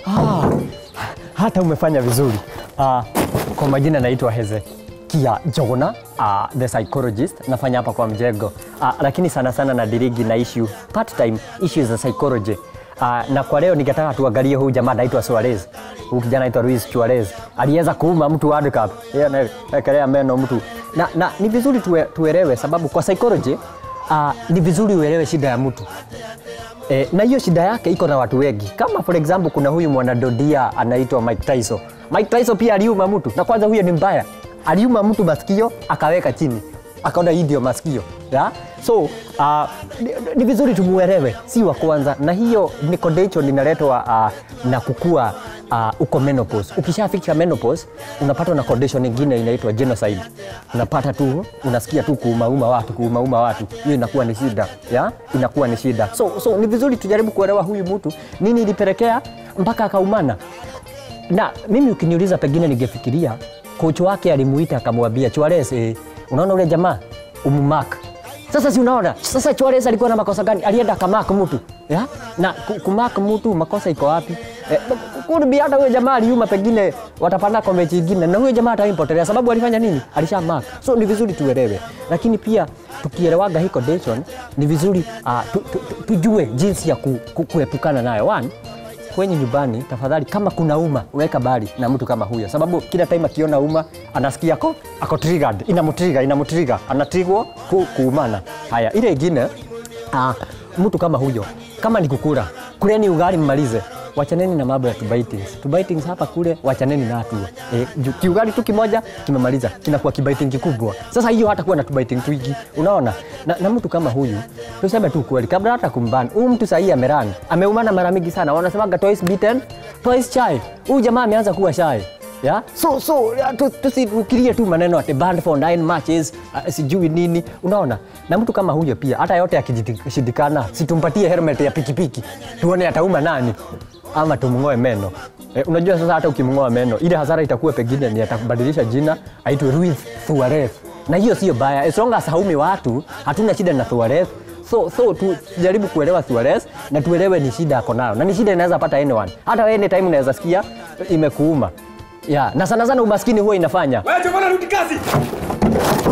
Ah, hata umefanya vizuri. Ah, kwa majina naitwa Hezekia Jogona, ah, the psychologist. Nafanya hapa kwa mjengo. Ah, lakini sana sana nadirigi na issue part time issues za psychology. Ah, na kwa leo ningetaka tuangalie huyu jamaa anaitwa Suarez. Huyu kijana anaitwa Luis Suarez. Aliweza kuuma mtu World Cup. Yeye anaekelea meno mtu. Na, na ni vizuri tue, tuelewe sababu kwa psychology ah, ni vizuri uelewe shida ya mtu. E, na hiyo shida yake iko na watu wengi. Kama for example kuna huyu mwanadodia anaitwa Mike Tyson. Mike Tyson pia aliuma mtu, na kwanza huyo ni mbaya, aliuma mtu masikio akaweka chini, akaona hii ndio masikio ya? So uh, ni, ni vizuri tumuelewe, si wa kwanza, na hiyo ni condition inaletwa uh, na kukua uh, uko menopause. Ukishafika menopause unapatwa na condition nyingine inaitwa genocide. Unapata tu unasikia tu kuumauma watu kuumauma watu, hiyo inakuwa ni shida ya inakuwa ni shida. So, so ni vizuri tujaribu kuelewa huyu mtu nini ilipelekea mpaka akaumana. Na mimi ukiniuliza, pengine ningefikiria kocha wake alimuita akamwambia Suarez, eh, unaona ule jamaa umumark sasa si unaona sasa Suarez alikuwa na makosa gani? Alienda akamark mtu ya? na ku- kumark mtu makosa iko wapi? Eh, kurbi hata huyo jamaa aliuma, pengine watapanda kwa mechi ingine, na huyo jamaa ataimpotelea sababu alifanya nini? Alisha mark. So ni vizuri tuelewe, lakini pia tukielewaga hii condition ni vizuri uh, tu, tu, tu, tujue jinsi ya ku, ku, kuepukana nayo. One, kwenye nyumbani tafadhali, kama kuna uma weka bali na mtu kama huyo, sababu kila time akiona uma anasikia ako ako triggered, inamtrigger inamtrigger, anatrigwa ku, kuumana. Haya, ile ingine uh, mtu kama huyo, kama ni kukula, kuleni ugali mmalize, wachaneni na mambo ya tubaitings. Tubaitings hapa kule, wachaneni na hatua e, kiugali tu kimoja kimemaliza, kinakuwa kibaiting kikubwa. Sasa hiyo hata kuwa na tubaiting twingi, unaona na, na mtu kama huyu, tuseme tu kweli, kabla hata kumbana huyu mtu sahii amerani, ameumana mara mingi sana, wanasemaga twice beaten twice shy. Huyu jamaa ameanza kuwa shy ya so so ya, tu- tusifikirie tu maneno ati banned for nine matches uh, sijui nini unaona na mtu kama huyo pia hata yote akishindikana situmpatie helmet ya pikipiki tuone atauma nani ama tumng'oe meno eh, unajua sasa hata ukimng'oa meno ile hasara itakuwa pengine ni atabadilisha jina aitwe Luis Suarez na hiyo sio baya as long as haumi watu hatuna shida na Suarez so, so tujaribu kuelewa Suarez na tuelewe ni shida ako nayo na ni shida inaweza pata anyone hata wewe anytime unaweza sikia imekuuma ya na sana sana umaskini huwa inafanya Wewe Jogona rudi kazi.